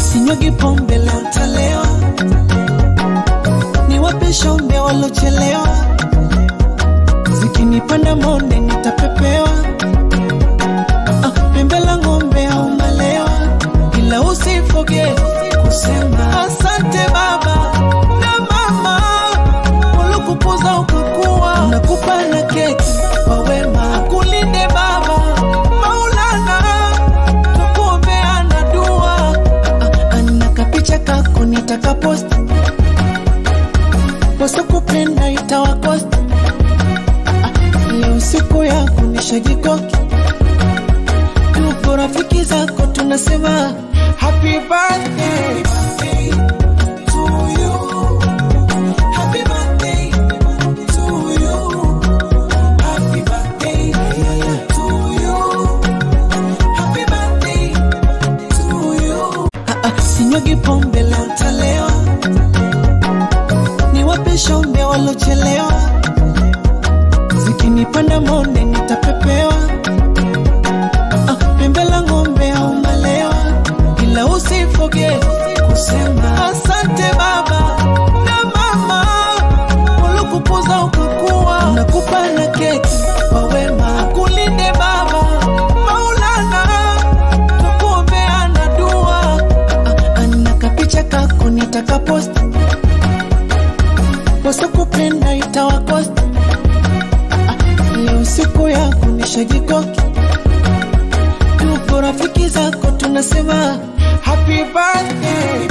sinyugi pombe leo ntalewa, niwape shombe walochelewa, zikinipanda monde nitapepewa, ah, pembe la ng'ombe au malewa, ila usifoge kusema asante baba na mama ulikukuza ukakuwa, nakupa na keki kwa wema, akulinde baba Maulana, tukuombeana dua. Ah, Ana kapicha kako nitakaposti, wasokupenda itawakosti. Ah, Leo siku yako nishajikoki, tuko rafiki zako tunasema happy birthday to you. Happy birthday to you. Happy birthday to you. Happy birthday to you. Ah, ah, Sinyugi pombe leo ntalewa, niwape shombe walochelewa, zikinipanda monde nitapepewa, ah, pembe la ng'ombe au malewa, ila usifoge kusema asante baba na mama ulikukuza ukakuwa, nakupa na keki kwa wema, kulinde baba Maulana, tukuombeana dua. Ah, Ana kapicha kako nitakaposti, wasokupenda itawakosti. Ah, Leo siku yako nishajikoki, tuko rafiki zako tunasema happy birthday